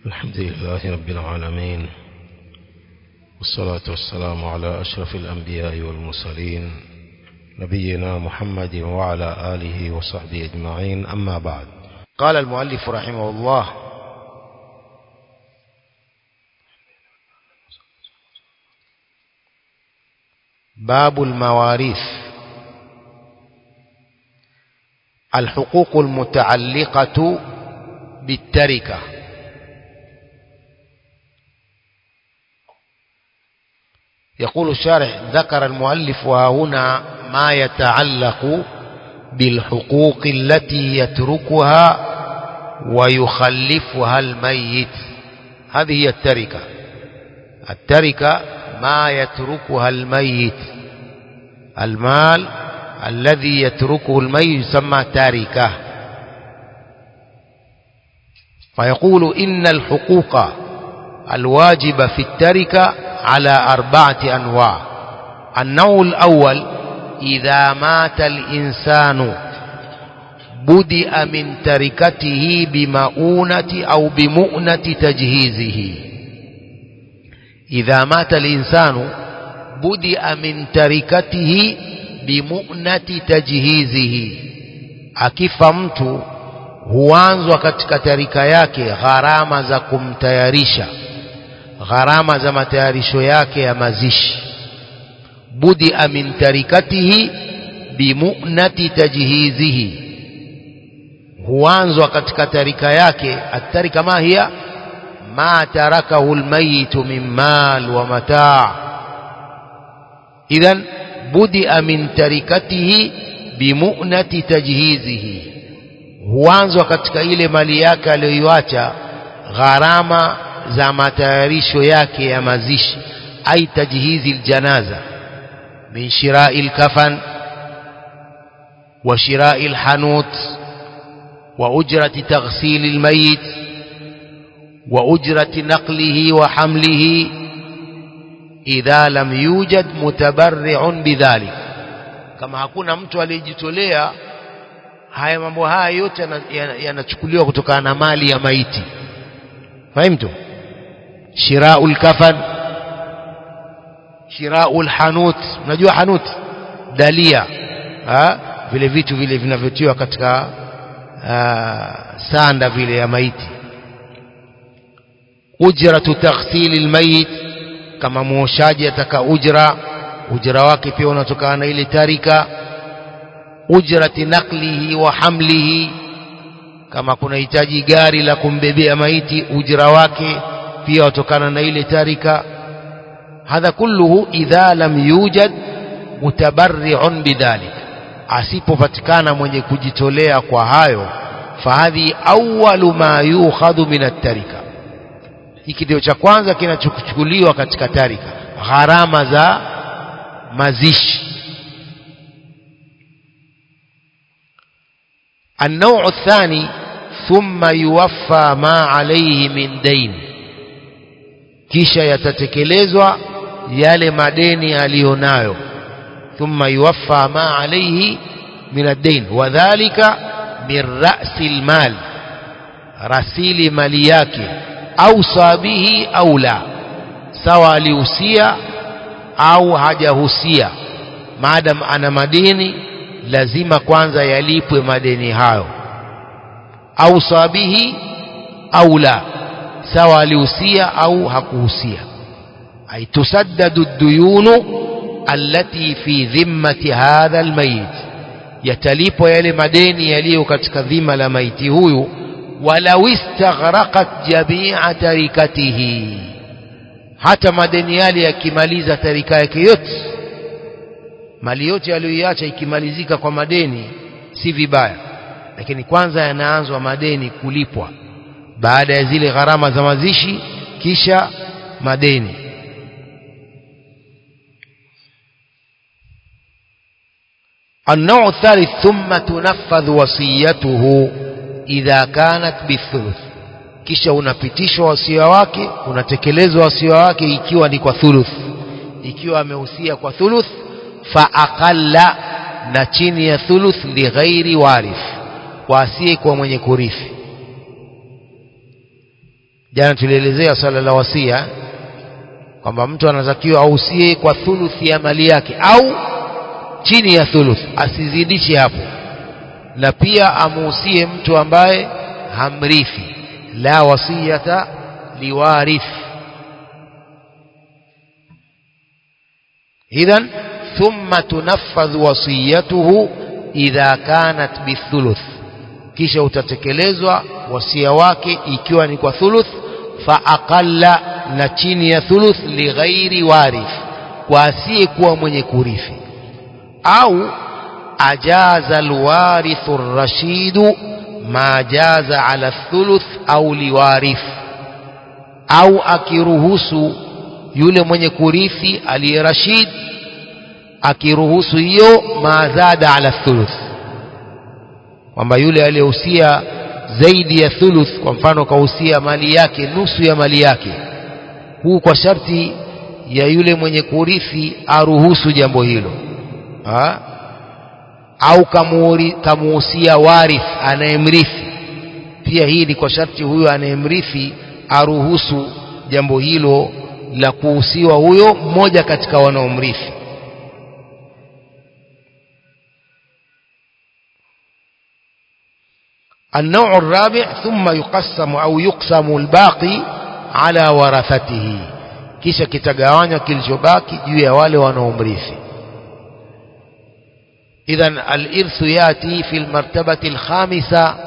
الحمد لله رب العالمين والصلاة والسلام على أشرف الأنبياء والمرسلين نبينا محمد وعلى آله وصحبه أجمعين أما بعد قال المؤلف رحمه الله باب المواريث الحقوق المتعلقة بالتركة يقول الشارح ذكر المؤلف وهنا ما يتعلق بالحقوق التي يتركها ويخلفها الميت هذه هي التركة التركة ما يتركها الميت المال الذي يتركه الميت يسمى تاركة فيقول إن الحقوق الواجبة في التركة على أربعة أنواع النوع الأول إذا مات الإنسان بدأ من تركته بمؤونة أو بمؤنة تجهيزه إذا مات الإنسان بدأ من تركته بمؤنة تجهيزه akifa mtu huanzwa katika tarika yake gharama za kumtayarisha gharama za matayarisho yake ya mazishi budia min tarikatihi bimunati tajhizihi huanzwa katika tarika yake atarika ma hiya ma tarakahu almayitu min mal wa mataa idhan budia min tarikatihi bimunati tajhizihi huanzwa katika ile mali yake aliyoiacha gharama za matayarisho yake ya mazishi ai tajhizi aljanaza min shirai alkafan wa shirai alhanut wa ujrati taghsil almayit wa ujrati naqlihi wa hamlihi idha lam yujad mutabarri'un bidhalik kama hakuna mtu aliyejitolea haya mambo haya yote yanachukuliwa kutokana na mali ya maiti fahimtu shiraul kafan shiraul hanut unajua hanut dalia ha? vile vitu vile vinavyotiwa katika uh, sanda vile ya maiti ujratu taghsili almayit kama muoshaji ataka ujra ujra wake pia unatokana na ile tarika ujrati naklihi wa hamlihi kama kunahitaji gari la kumbebea maiti ujra wake pia watokana na ile tarika hadha kulluhu idha lam yujad mutabarri'un bidhalik asipopatikana mwenye kujitolea kwa hayo fahadhi awwalu ma yukhadhu min at-tarika hiki ndio cha kwanza kinachochukuliwa katika tarika gharama za mazishi النوع الثاني ثم يوفى ما عليه من دين kisha yatatekelezwa yale madeni aliyonayo thumma yuwaffa ma alayhi min ad-dain wadhālika min ra'si al-mal rasili mali yake au sabihi au la sawa alihusia au hajahusia maadam ana madeni lazima kwanza yalipwe madeni hayo au sabihi au la sawa alihusia au hakuhusia ay tusaddadu duyunu allati fi dhimmati hadha almayit yatalipwa yale madeni yaliyo katika dhima la maiti huyu walau istaghraqat jami'a tarikatihi hata madeni yale yakimaliza tarika yake yote mali yote aliyoiacha ikimalizika kwa madeni si vibaya lakini kwanza yanaanzwa madeni kulipwa baada ya zile gharama za mazishi kisha madeni النوع الثالث ثم تنفذ وصيته إذا كانت بالثلث kisha unapitishwa wasia wake unatekelezwa wasia wake ikiwa ni kwa thuluth ikiwa amehusia kwa thuluth fa aqalla na chini ya thuluth lighairi warith kwa asiye kwa mwenye kurithi jana tulielezea swala la wasia kwamba mtu anatakiwa ausie kwa thuluthi ya mali yake au chini ya thuluth asizidishe hapo na pia amuhusie mtu ambaye hamrithi la wasiyata liwarith idhan thumma tunaffadhu wasiyatuhu idha kanat bithuluth kisha utatekelezwa wasia wake ikiwa ni kwa thuluth fa aqalla na chini ya thuluth lighairi warith kwa asiyekuwa mwenye kurithi au ajaza alwarithu rashidu ma jaza ala thuluth au liwarith au akiruhusu yule mwenye kurithi aliye rashid akiruhusu hiyo mazada ala thuluth kwamba yule aliyehusia zaidi ya thuluth kwa mfano kahusia mali yake nusu ya mali yake huu kwa sharti ya yule mwenye kurithi aruhusu jambo hilo ha? au kamuhusia warith anayemrithi pia hii ni kwa sharti huyo anayemrithi aruhusu jambo hilo la kuhusiwa huyo mmoja katika wanaomrithi النوع الرابع ثم يقسم أو يقسم الباقي على ورثته kisha kitagawanywa kilichobaki juu ya wale wanaomrithi idhan alirthu yati fi lmartabati lkhamisa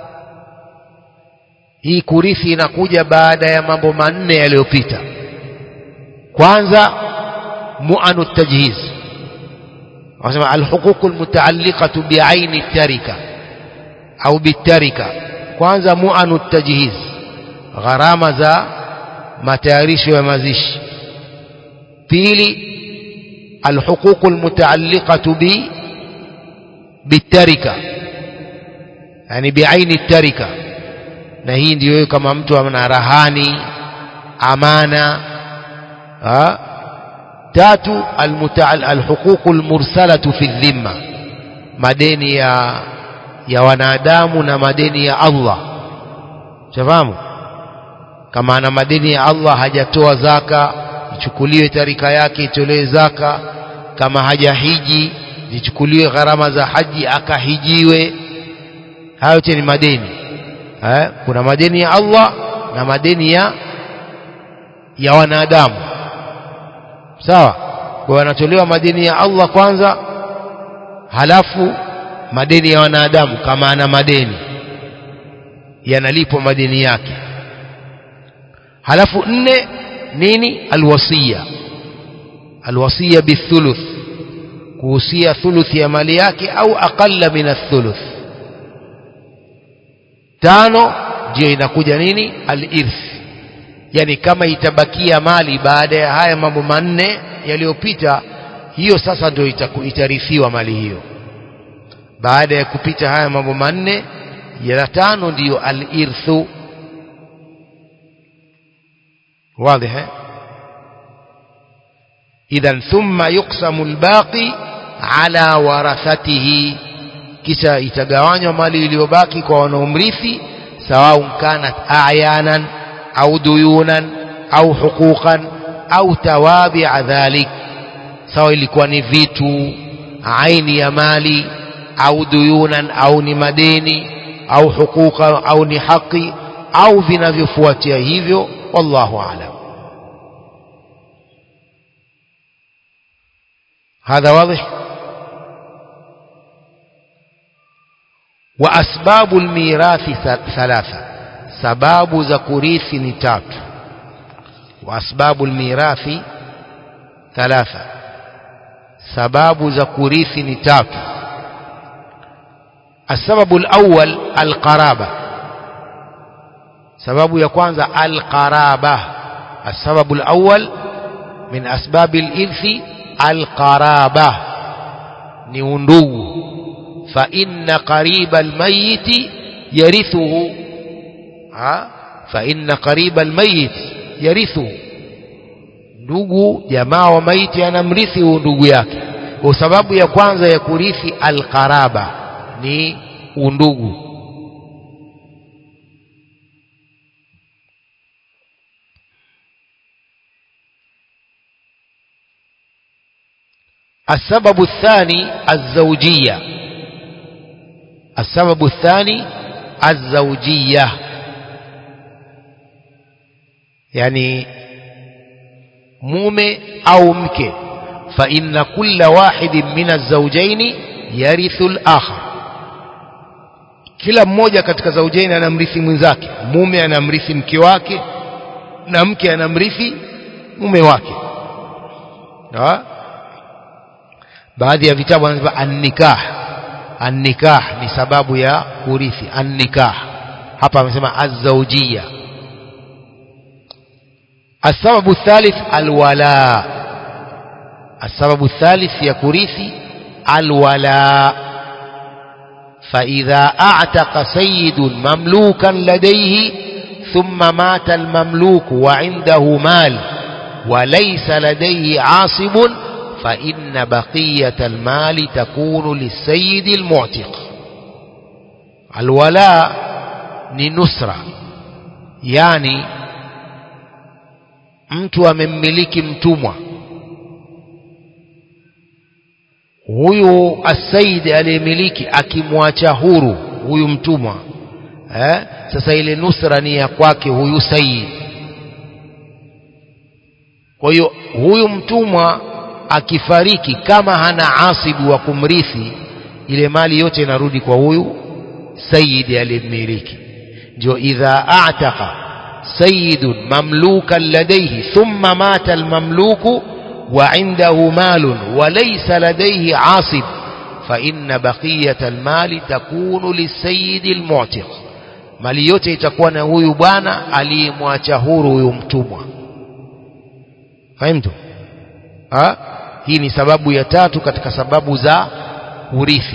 hii kurithi inakuja baada ya mambo manne yaliyopita kwanza muanu tajhiz wanasema alhuququ lmutaalliqatu biaini tarika au bitarika kwanza muanu tajhiz gharama za matayarisho ya mazishi pili alhuququ almutaalliqatu bi bitarika yani biaini tarika na hii ndiyo kama mtu ana rahani amana ha? tatu alhuququ almursalatu fi dhimma madeni ya ya wanadamu na madeni ya Allah shafahamu kama ana madeni ya Allah hajatoa zaka ichukuliwe tarika yake itolewe zaka kama hajahiji zichukuliwe gharama za haji akahijiwe hayo yote ni madeni eh? kuna madeni ya Allah na madeni ya ya wanadamu sawa kwa wanatolewa madeni ya Allah kwanza halafu madeni ya wanadamu kama ana madeni yanalipwa madeni yake halafu nne nini alwasiya alwasiya bithuluth kuhusia thuluthi ya mali yake au aqalla min athuluth tano ndio inakuja nini alirth yani kama itabakia mali baada ya haya mambo manne yaliyopita hiyo sasa ndio itarithiwa mali hiyo baada ya kupita haya mambo manne ya tano ndiyo alirthu واضح إذا ثم يقسم الباقي على ورثته kisha itagawanywa mali iliyobaki kwa wanaomrithi sawaun kanat ayanan au duyunan au huquqan au tawabia dhalik sawa ilikuwa ni vitu aini ya mali au duyunan au ni madeni au huquqa au ni haki au vinavyofuatia hivyo wallahu a'lam هذا واضح وأسباب الميراث ثلاثة سباب زكوريث نتات وأسباب الميراث ثلاثة سباب زكوريث نتات السبب الأول القرابة سبب يكون القرابة السبب الأول من أسباب الإرث القرابة نيوندو فإن قريب الميت يرثه ها فإن قريب الميت يرثه ndugu jamaa wa maiti anamrithi huyu ndugu yake kwa sababu ya kwanza ya kurithi alqaraba ni undugu السبب الثاني الزوجية السبب الثاني الزوجية يعني mume au mke fa inna kulla wahidin min azawjaini yarithu al-akhar kila mmoja katika zaujaini anamrithi mwenzake mume anamrithi mke wake na mke anamrithi mume wake ha? baadhi ya vitabu wanasema an-nikah an-nikah ni sababu ya kurithi an-nikah hapa amesema az-zawjiyya السبب الثالث الولاء السبب الثالث ya kurithi الولاء فإذا أعتق سيد مملوكا لديه ثم مات المملوك وعنده مال وليس لديه عاصب فإن بقية المال تكون للسيد المعتق الولاء لنسرة يعني mtu amemmiliki mtumwa huyu asaidi aliyemiliki akimwacha huru huyu mtumwa eh? sasa ile nusra ni ya kwake huyu saidi kwa hiyo huyu mtumwa akifariki kama hana asibu wa kumrithi ile mali yote inarudi kwa huyu sayidi aliyemmiliki ndio idha ataka سيد مملوكا لديه ثم مات المملوك وعنده مال وليس لديه عاصب فإن بقية المال تكون للسيد المعتق mali yote itakuwa na huyu bwana aliyemwacha huru huyu mtumwa fahimtu ha? hii ni sababu ya tatu katika sababu za urithi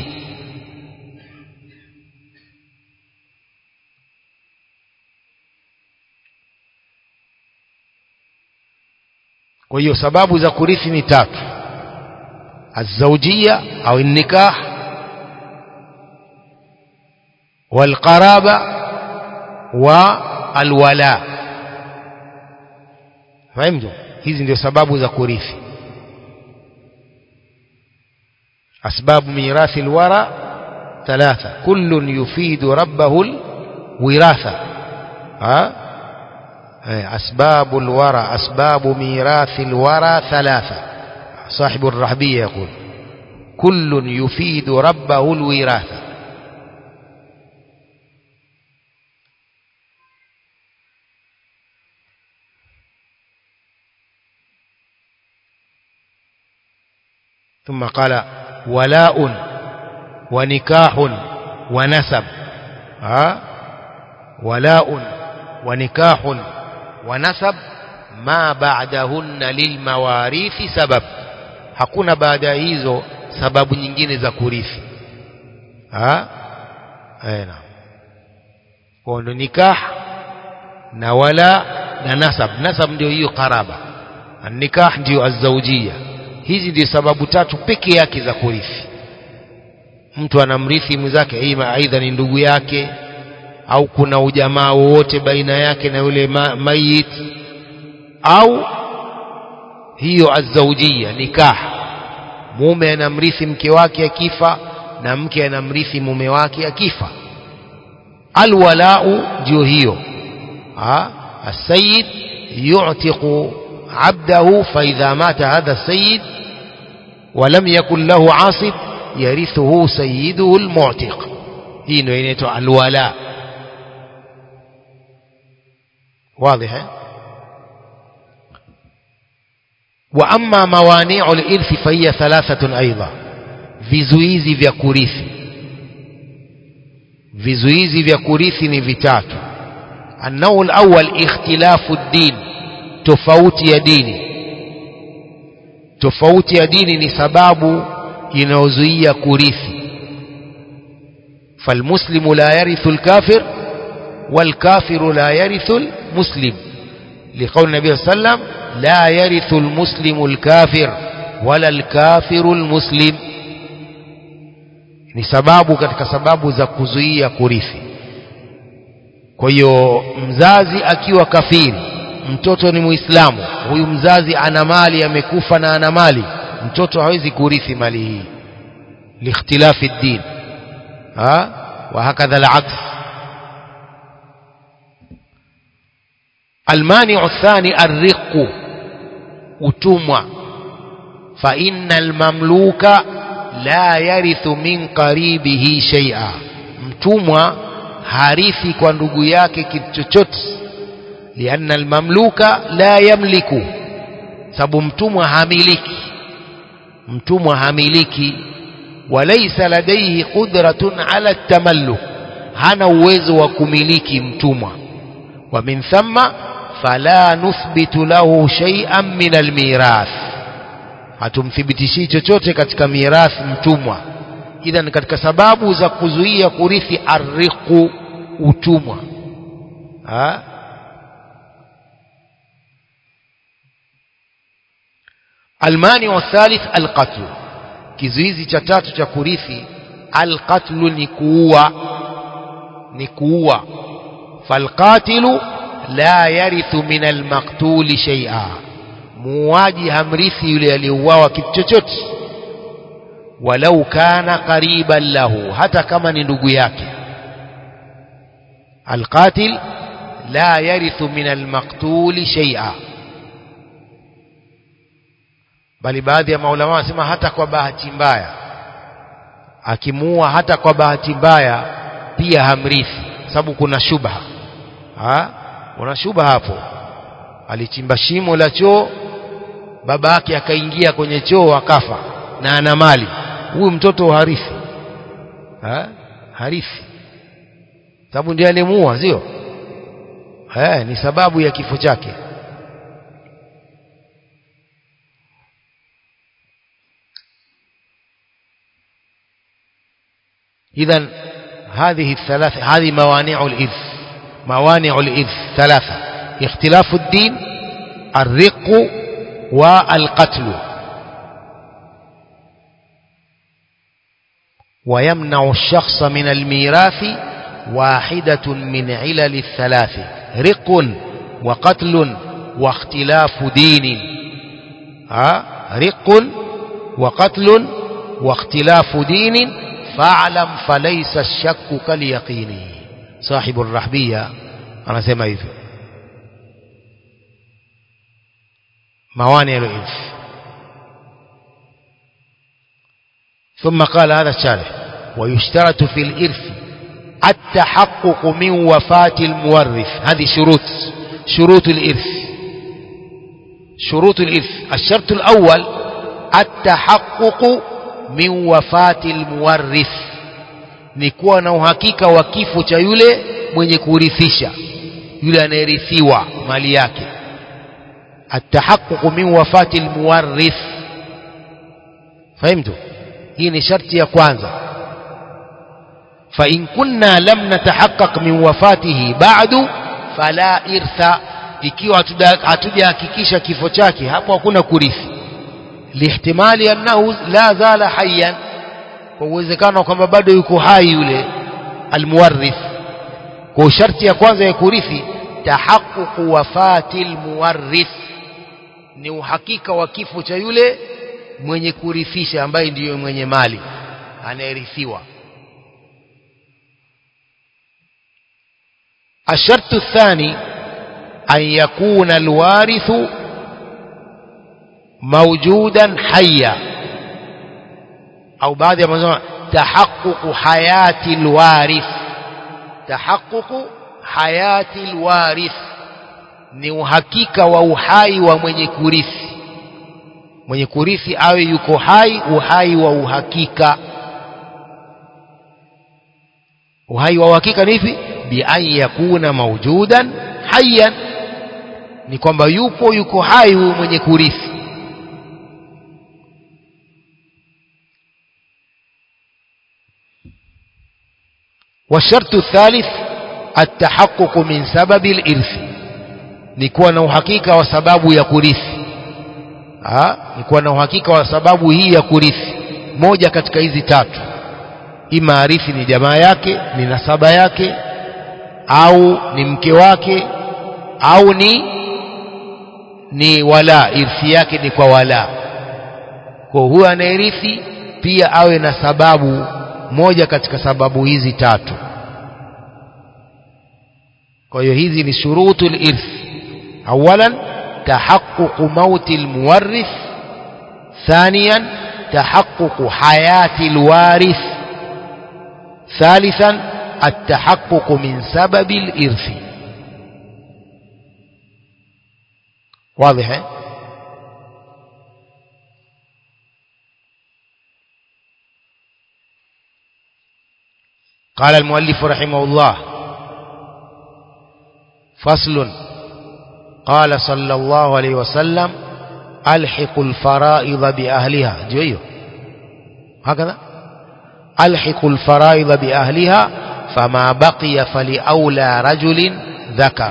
kwa hiyo sababu za kurithi ni tatu الزوجية أو النكاح والقرابة والولاء فهمتم hizi ndio sababu za kurithi أسباب ميراث الورى ثلاثة كل يفيد ربه الوراثة ها أسباب الورى أسباب ميراث الورى ثلاثة صاحب الرحبية يقول كل يفيد ربه الوراثة ثم قال ولاء ونكاح ونسب ها ولاء ونكاح ونسب ما بعدهن للمواريث سبب hakuna baada ya hizo sababu nyingine za kurithi ha aina kwa ndo nikah na wala na nasab nasab ndio hiyo karaba nikah ndio azzaujia hizi ndio sababu tatu peke yake za kurithi mtu anamrithi mwenzake aidha ni ndugu yake au kuna ujamaa wowote baina yake na yule ma mayit au hiyo azzaujia nikah mume anamrithi mke wake akifa na mke anamrithi mume wake akifa alwalau ndio hiyo السيد يعتق عبده فإذا مات هذا السيد ولم يكن له عاصب يرثه سيده المعتق hii ndio inaitwa alwala واضح وأما موانع الإرث فهي ثلاثة أيضا vizuizi vya kurithi vizuizi vya kurithi ni vitatu النوع الأول اختلاف الدين tofauti ya dini tofauti ya dini ni sababu inayozuia kurithi فالمسلم لا يرث الكافر والكافر لا يرث المسلم لقول النبي صلى الله عليه وسلم لا يرث المسلم الكافر ولا الكافر المسلم ni sababu katika sababu za kuzuia kurithi kwa hiyo mzazi akiwa kafiri mtoto ni muislamu huyu mzazi ana mali amekufa na ana mali mtoto hawezi kurithi mali hii liikhtilafi ddin ha wa hakadha alaks المانع الثاني الرق utumwa فإن المملوك لا يرث من قريبه شيئا mtumwa harithi kwa ndugu yake kitu chochote lianna almamluka la yamliku sababu mtumwa hamiliki mtumwa hamiliki walaysa ladaihi qudratun ala tamalluk hana uwezo wa kumiliki mtumwa wa min thumma fala nuthbitu lahu shay'an min almirath hatumthibitishi chochote katika mirathi mtumwa idhan katika sababu za kuzuia kurithi arriqu utumwa ha? almani wa thalith alqatlu kizuizi cha tatu cha kurithi alqatlu ni kuua ni kuua falqatilu la yarithu min almaktuli shay'a muuaji hamrithi yule aliyeuawa kitu chochote walau kana qariban lahu hata kama ni ndugu yake alqatil la yarithu min almaktuli shay'a bali baadhi ya maulama wanasema hata kwa bahati mbaya akimuua hata kwa bahati mbaya pia hamrithi sababu kuna shubha ha? kuna shubha hapo alichimba shimo la choo baba yake akaingia kwenye choo akafa na ana mali huyu mtoto harithi ha? harithi sababu ndiye alimuua sio eh ni sababu ya kifo chake إذا هذه الثلاث هذه موانع الإرث موانع الإرث ثلاثة اختلاف الدين الرق والقتل ويمنع الشخص من الميراث واحدة من علل الثلاث رق وقتل واختلاف دين ها رق وقتل واختلاف دين فاعلم فليس الشك كاليقين صاحب الرحبية anasema hivyo موانع الإرث ثم قال هذا الشارح ويشترط في الإرث التحقق من وفاة المورث هذه شروط شروط الإرث شروط الإرث الشرط الأول التحقق min wafati almuwarrith ni kuwa na uhakika wa kifo cha yule mwenye kurithisha yule anayerithiwa mali yake atahaqquq min wafati almuwarrith fahimtu hii ni sharti ya kwanza fa in kunna lam natahaqqaq min wafatihi ba'du fala irtha ikiwa hatujahakikisha kifo chake hapo hakuna kurithi lihtimali annahu la zala hayyan kwa uwezekano kwamba bado yuko hai yule almuwarrith kwa sharti ya kwanza ya kurithi tahaqquq wafati almuwarrith ni uhakika wa kifo cha yule mwenye kurithisha ambaye ndiyo mwenye mali anayerithiwa الشرط الثاني أن يكون الوارث موجودا حيا أو بعض ما تحقق حياة الوارث تحقق حياة الوارث ni uhakika wa uhai wa mwenye kurithi mwenye kurithi awe yuko hai uhai wa uhakika uhai wa uhakika ni hivi bi an yakuna maujudan hayyan ni kwamba yupo yuko hai huyu mwenye kurithi والشرط الثالث التحقق من سبب الإرث نكون na uhakika wa sababu ya kurithi ah nikuwa na uhakika wa sababu hii ya kurithi moja katika hizi tatu ima arithi ni jamaa yake ni nasaba yake au ni mke wake au ni ni wala irthi yake ni kwa wala kwa huyo anayerithi pia awe na sababu moja katika sababu hizi tatu kwa hiyo hizi ni shurutul irth awalan tahaqquq mauti almuwarrith ثانيا تحقق حياة الوارث ثالثا التحقق من سبب الإرث واضح قال المؤلف رحمه الله فصل قال صلى الله عليه وسلم ألحق الفرائض بأهلها جويو هكذا ألحق الفرائض بأهلها فما بقي فلأولى رجل ذكر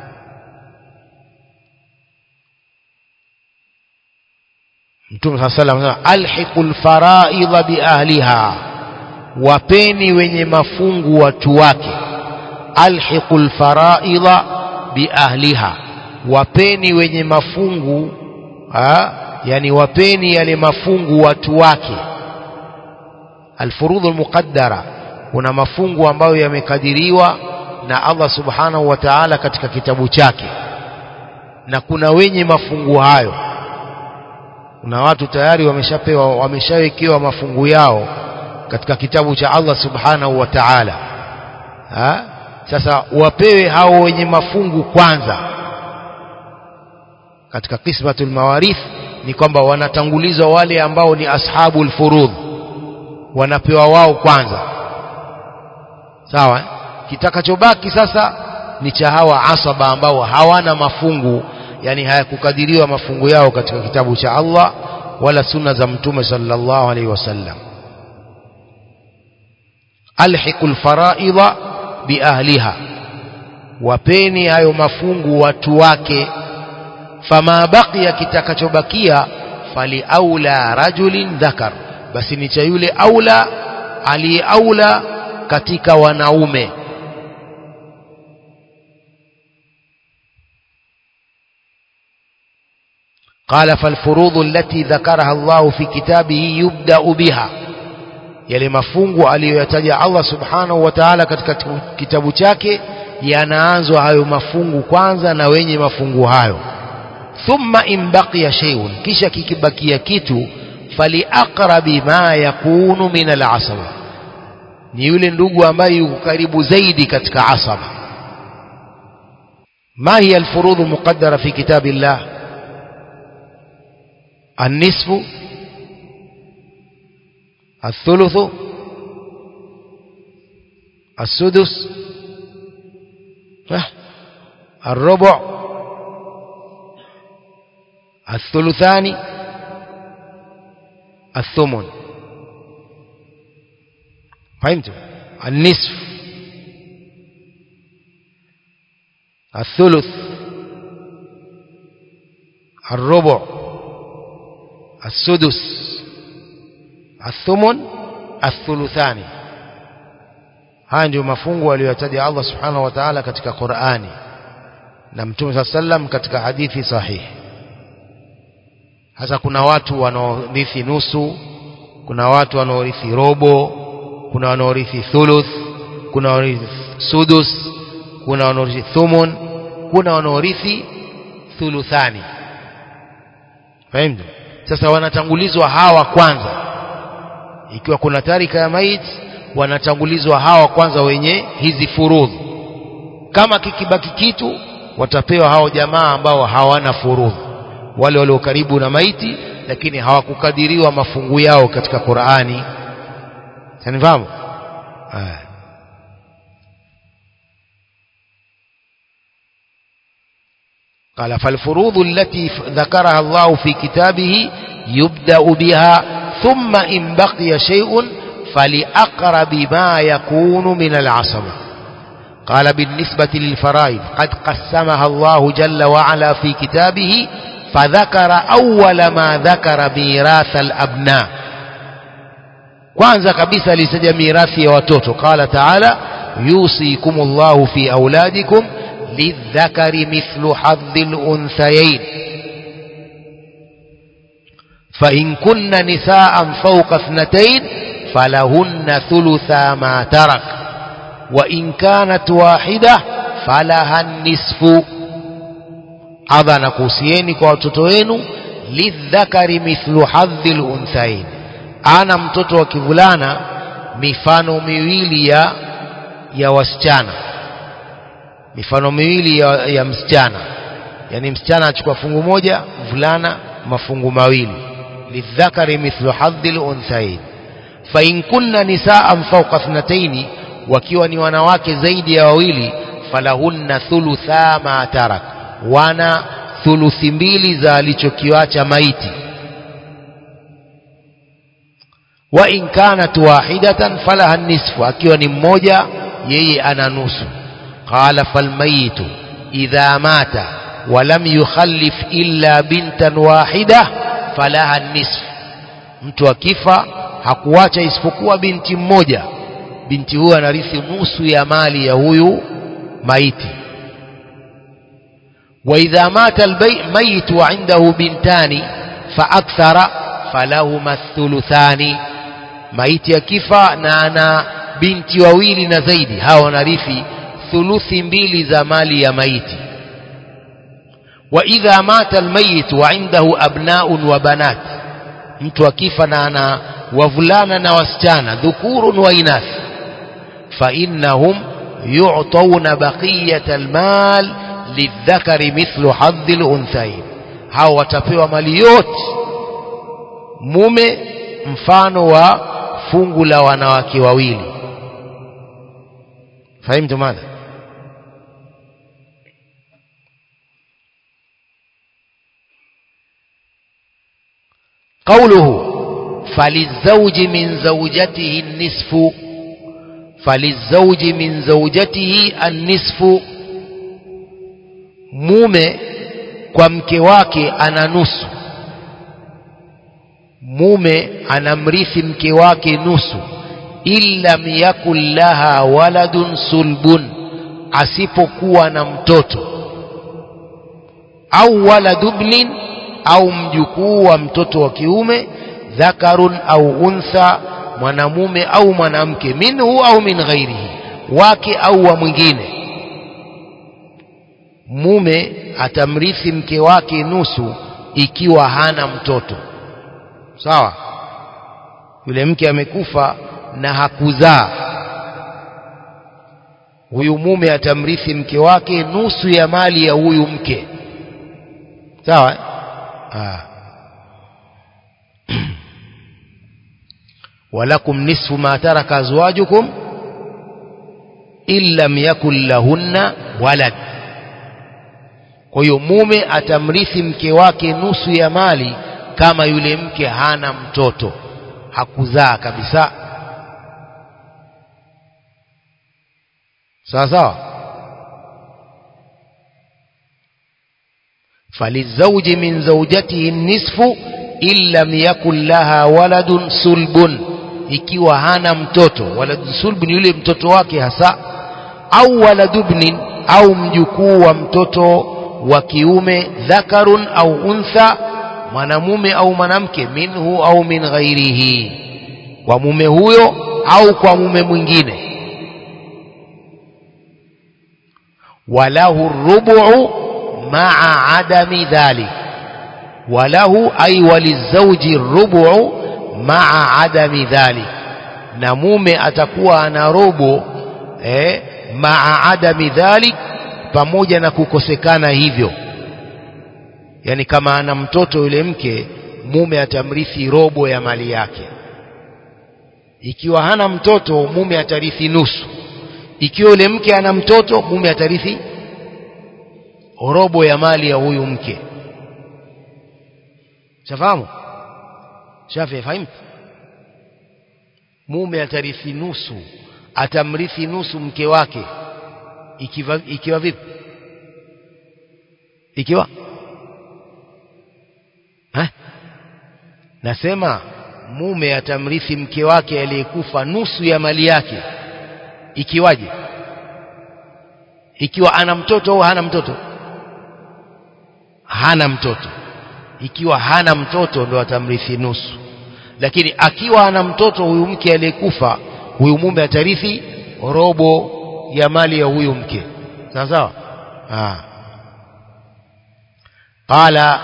Mtume صلى الله عليه وسلم alhiqu alfaraidha biahliha wapeni wenye mafungu watu wake alhiqu alfaraidha biahliha wapeni wenye mafungu ha? yani wapeni yale mafungu watu wake alfurudhu almuqaddara kuna mafungu ambayo yamekadiriwa na Allah subhanahu wa ta'ala katika kitabu chake na kuna wenye mafungu hayo kuna watu tayari wameshapewa wameshawekewa mafungu yao katika kitabu cha Allah subhanahu wa ta'ala sasa wapewe hao wenye mafungu kwanza katika qismatul mawarith ni kwamba wanatangulizwa wale ambao ni ashabul furudh wanapewa wao kwanza sawa kitakachobaki sasa ni cha hawa asaba ambao hawana mafungu yani hayakukadiriwa mafungu yao katika kitabu cha Allah wala sunna za mtume sallallahu alaihi wasallam alhiqul faraidha biahliha wapeni hayo mafungu watu wake fama baqiya kitakachobakia fali aula rajulin dhakar basi ni cha yule aula aliyeaula katika wanaume قال فالفروض التي ذكرها الله في كتابه يبدأ بها yale mafungu aliyoyataja Allah subhanahu wa ta'ala katika kitabu chake yanaanzwa hayo mafungu kwanza na wenye mafungu hayo thumma in baqiya shay'un kisha kikibakia kitu fali aqrabi ma yakunu min al-asaba ni yule ndugu ambaye yuko karibu zaidi katika asaba ma hiya al-furudh al-muqaddara fi kitabillah النصف الثلث السدس الربع الثلثان الثمن فهمتم النصف الثلث الربع السدس الثمن الثلثان haya ndio mafungu aliyotaja Allah subhanahu wa ta'ala katika Qur'ani na Mtume صلى sallam katika hadithi sahihi hasa kuna watu wanaorithi nusu kuna watu wanaorithi robo kuna wanaorithi thuluth kuna wanaorithi sudus kuna wanaorithi thumun kuna wanaorithi thuluthani fahimu sasa wanatangulizwa hawa kwanza ikiwa kuna tarika ya maiti wanatangulizwa hawa kwanza wenye hizi furudhu kama kikibaki kitu watapewa hao jamaa ambao hawana furudhu wale walio karibu na maiti lakini hawakukadiriwa mafungu yao katika Qur'ani sanifahamu قال فالفروض التي ذكرها الله في كتابه يبدأ بها ثم إن بقي شيء فلأقرب ما يكون من العصبة قال بالنسبة للفرائض قد قسمها الله جل وعلا في كتابه فذكر أول ما ذكر ميراث الأبناء kwanza kabisa alitaja mirathi ya watoto qala taala yusikum llahu fi auladikum lidhakari mithlu hadhi lunthayain فإن كن نساء فوق اثنتين فلهن ثلثا ما ترك وإن كانت واحدة فلها النصف adha nakuhusieni kwa watoto wenu lidhakari mithlu hadhi lunthain ana mtoto wa kivulana mifano miwili ya ya wasichana mifano miwili ya, ya msichana yani msichana achukua fungu moja mvulana mafungu mawili lidhakari mithlu hadhi lunthain fain kunna nisaan fauka thnataini wakiwa ni wanawake zaidi ya wawili falahunna thulutha ma tarak wana thuluthi mbili za alichokiwacha maiti wa in kanat wahidatan falaha nisfu akiwa ni mmoja yeye ana nusu qala falmayitu idha mata walam yukhallif illa bintan wahida falaha nisfu mtu akifa hakuacha isipokuwa binti mmoja binti huyo anarithi nusu ya mali ya huyu maiti وإذا مات الميت وعنده بنتان فأكثر فلهما الثلثان maiti akifa na ana binti wawili na zaidi hawa wanarithi thuluthi mbili za mali ya maiti wa idha mata almayit wa indahu abnaun wa banat mtu akifa na ana wavulana na wasichana dhukurun wa inath fa innahum yu'tawna baqiyata almal lidhakari mithlu hadhi lunthain hao watapewa mali yote mume mfano wa fungu la wanawake wawili fahimtu madha قوله فللزوج من زوجته النصف فللزوج من زوجته النصف mume kwa mke wake ana nusu mume anamrithi mke wake nusu illam yakun laha waladun sulbun asipokuwa na mtoto au waladubnin au mjukuu wa mtoto wa kiume dhakarun au untha mwanamume au mwanamke minhu au min ghairihi wake au wa mwingine mume atamrithi mke wake nusu ikiwa hana mtoto sawa yule mke amekufa na hakuzaa huyu mume atamrithi mke wake nusu ya mali ya huyu mke sawa eh? ah. walakum nisfu ma taraka azwajukum in lam yakun lahunna walad kwa hiyo mume atamrithi mke wake nusu ya mali kama yule mke hana mtoto hakuzaa kabisa sawa sawa فللزوج من زوجته النصف إن لم يكن لها ولد سلب ikiwa hana mtoto waladu sulbun yule mtoto wake hasa au waladubnin au mjukuu wa mtoto wa kiume dhakarun au untha mwanamume au mwanamke minhu au min ghairihi kwa mume huyo au kwa mume mwingine walahu rubu maa adami dhalik walahu ay walizauji rubu maa adami dhalik na mume atakuwa ana robo eh, maa adami dhalik pamoja na kukosekana hivyo yani kama ana mtoto yule mke mume atamrithi robo ya mali yake ikiwa hana mtoto mume atarithi nusu ikiwa yule mke ana mtoto mume atarithi robo ya mali ya huyu mke shafahamu shafi fahimu mume atarithi nusu atamrithi nusu mke wake ikiwa, ikiwa vipi ikiwa ha? nasema mume atamrithi mke wake aliyekufa nusu ya mali yake ikiwaje ikiwa ana mtoto au hana mtoto hana mtoto ikiwa hana mtoto ndo atamrithi nusu lakini akiwa ana mtoto huyu mke aliyekufa huyu mume atarithi robo ya mali ya huyu mke sawa sawa ah qala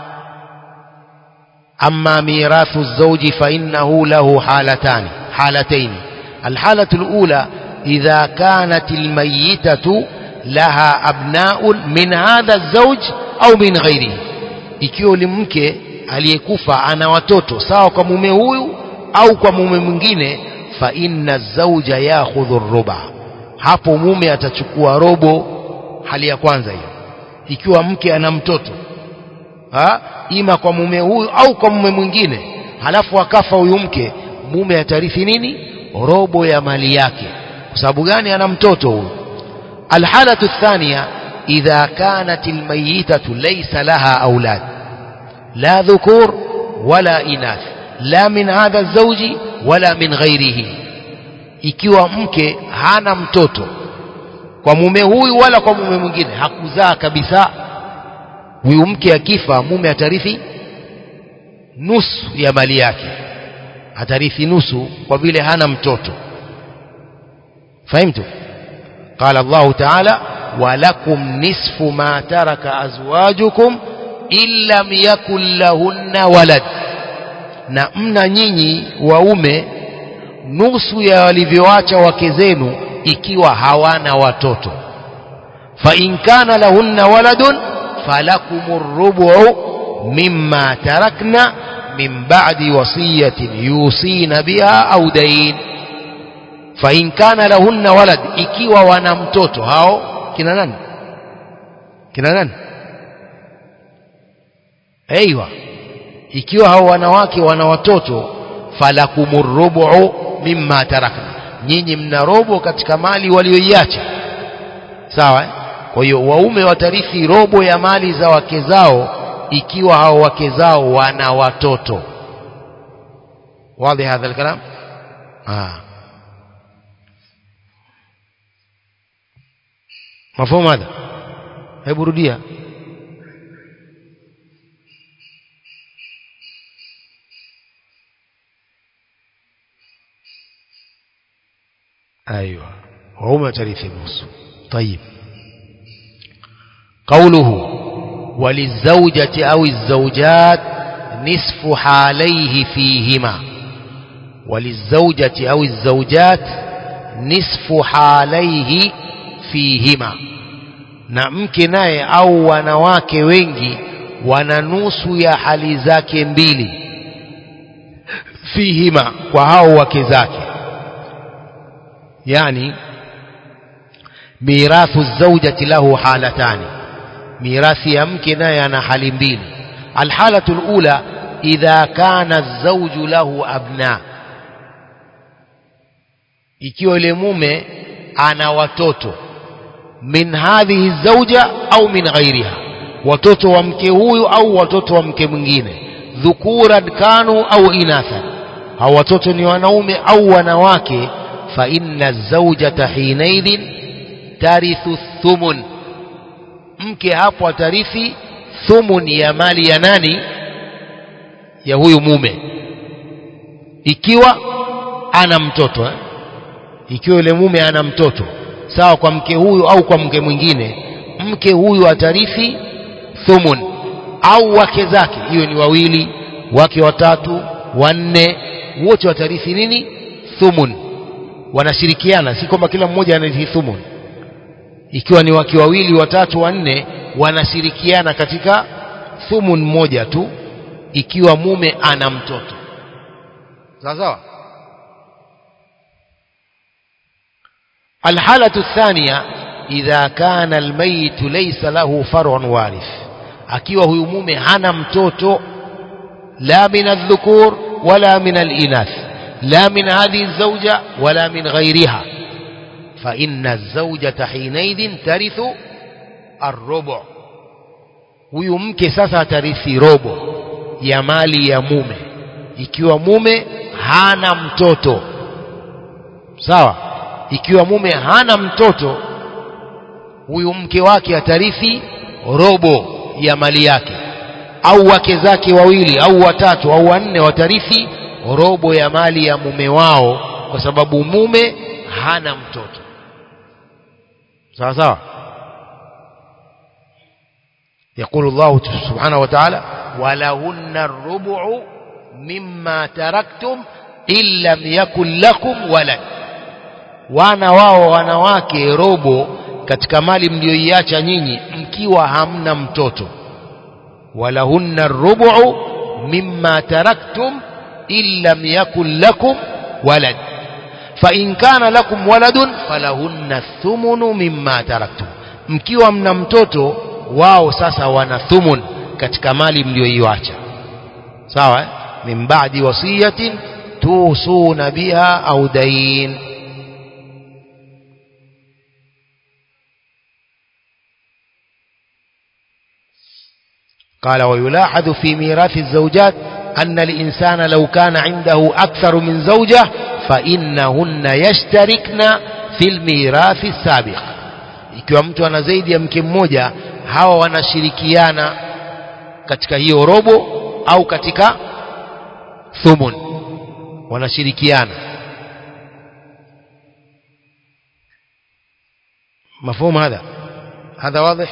أما ميراث الزوج فإنه له حالتان حالتين الحالة الأولى إذا كانت الميتة لها أبناء من هذا الزوج أو من غيره ikiwa ni mke aliyekufa ana watoto sawa kwa mume huyu au kwa mume mwingine fa inna zauja yakhudhu ruba hapo mume atachukua robo hali ya kwanza hiyo ikiwa mke ana mtoto ha? ima kwa mume huyu au kwa mume mwingine halafu akafa huyu mke mume atarithi nini robo ya mali yake kwa sababu gani ana mtoto huyu alhalatu thania idha kanat almayitatu laysa laha aulad la dhukur wala inath la min hadha zawji wala min ghairihi ikiwa mke hana mtoto kwa mume huyu wala kwa mume mwingine hakuzaa kabisa huyu mke akifa mume atarithi nusu ya mali yake atarithi nusu kwa vile hana mtoto fahimtu قال الله تعالى ولكم نصف ما ترك أزواجكم إن لم يكن لهن ولد na mna nyinyi waume nusu ya walivyoacha wake zenu ikiwa hawana watoto fa in kana lahunna waladun فلكم الربع مما تركنا من بعد وصية يوصين بها أو دين فإن كان لهن ولد ikiwa wana mtoto hao kina nani kina nani aiywa ikiwa hao wanawake wana watoto falakumur rubu mimma tarakna nyinyi mna robo katika mali walioiacha sawa eh? kwa hiyo waume watarithi robo ya mali za wake zao ikiwa hao wake zao wana watoto wazi hadha alkalam ah mafhumu hadha hebu rudia ايوه waume watarithi nusu طيب قوله وللزوجة أو الزوجات نصف حاليه فيهما وللزوجة أو الزوجات نصف حاليه فيهما na mke naye au wanawake wengi wana nusu ya hali zake mbili fihima kwa hao wake zake yani mirathu zaujati lahu halatani mirathi ya mke naye ana hali mbili alhalatu lula idha kana zauju lahu abna ikiwa yule mume ana watoto min hadhihi zauja au min ghairiha watoto wa mke huyu au watoto wa mke mwingine dhukuran kanu au inathan hao watoto ni wanaume au wanawake fa inna zaujata hinaidhin tarithu thumun mke hapo atarithi thumun ya mali ya nani ya huyu mume ikiwa ana mtoto eh? ikiwa yule mume ana mtoto sawa kwa mke huyu au kwa mke mwingine mke huyu atarithi thumun au wake zake hiyo ni wawili wake watatu wanne wote watarithi nini thumun wanashirikiana si kwamba kila mmoja anarithi thumun ikiwa ni wake wawili watatu wanne wanashirikiana katika thumun moja tu ikiwa mume ana mtoto sawa sawa الحالة الثانية إذا كان الميت ليس له فرع وارث akiwa huyu mume hana mtoto la min aldhukur wala min alinath la min hadhihi alzawja wala min ghayriha fa inna alzawjata hinaidhin tarithu arrubu huyu mke sasa atarithi robo ya mali ya mume ikiwa mume hana mtoto sawa ikiwa mume hana mtoto huyu mke wake atarithi robo ya mali yake au wake zake wawili au watatu au wanne watarithi robo ya mali ya mume wao kwa sababu mume hana mtoto sawa sawa يقول الله سبحانه وتعالى ولهن الربع مما تركتم إن لم يكن لكم ولد wana wao wanawake robo katika mali mlioiacha nyinyi mkiwa hamna mtoto walahunna rubu mimma taraktum in lam yakun lakum walad fa in kana lakum waladun falahunna thumunu mimma taraktum mkiwa mna mtoto wao sasa wana thumun katika mali mlioiacha sawa eh? min ba'di wasiyatin tusuna biha au dain قال ويلاحظ في ميراث الزوجات أن الإنسان لو كان عنده أكثر من زوجة فإنهن يشتركن في الميراث السابق ikiwa mtu ana zaidi ya mke mmoja hawa wanashirikiana katika hiyo robo au katika thumun wanashirikiana مفهوم هذا هذا واضح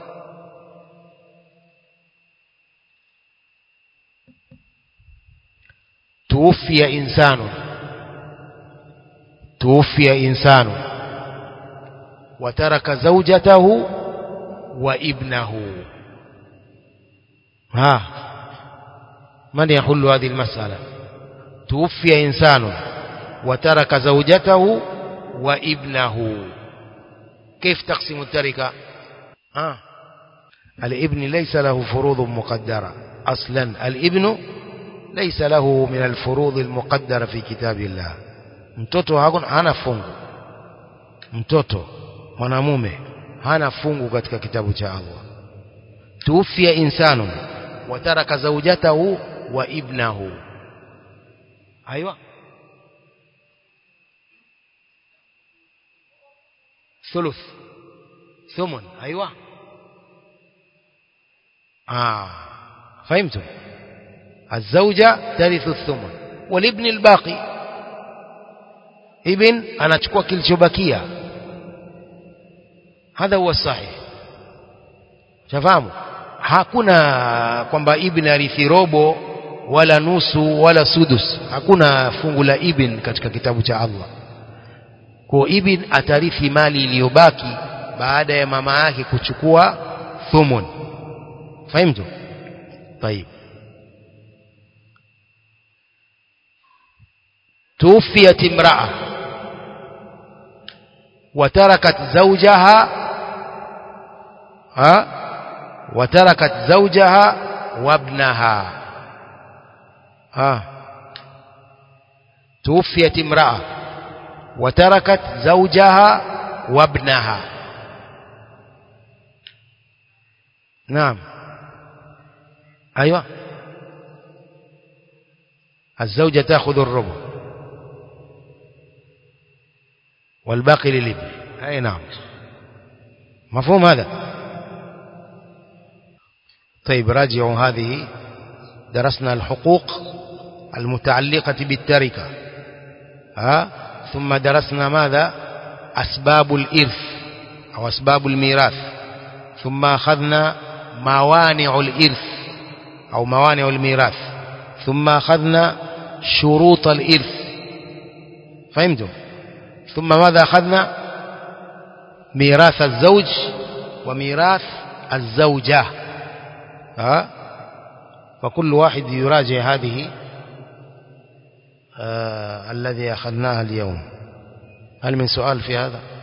توفي إنسان توفي إنسان وترك زوجته وابنه ها من يحل هذه المسألة توفي إنسان وترك زوجته وابنه كيف تقسم التركة ها الابن ليس له فروض مقدرة أصلا الابن ليس له من الفروض المقدرة في كتاب الله mtoto hakuna hana fungu mtoto mwanamume hana fungu katika kitabu cha Allah tuufia insanu wataraka zaujatahu wa ibnahu aywa ثلث ثمن ايوه اه فهمتم الزوجة ترث الثمن والابن الباقي ابن anachukua kilichobakia hadha huwa sahih shafahamu hakuna kwamba ibn arithi robo wala nusu wala sudus hakuna fungu la ibn katika kitabu cha Allah kwa ibn atarithi mali iliyobaki baada ya mama yake kuchukua thumun fahimtu طيب توفيت امرأة وتركت زوجها ها وتركت زوجها وابنها ها توفيت امرأة وتركت زوجها وابنها نعم أيوة الزوجة تأخذ الربع والباقي للابن أي نعم مفهوم هذا طيب راجعوا هذه درسنا الحقوق المتعلقة بالتركة ها ثم درسنا ماذا أسباب الإرث أو أسباب الميراث ثم أخذنا موانع الإرث أو موانع الميراث ثم أخذنا شروط الإرث فهمتم ثم ماذا أخذنا ميراث الزوج وميراث الزوجة ها فكل واحد يراجع هذه آه الذي أخذناها اليوم هل من سؤال في هذا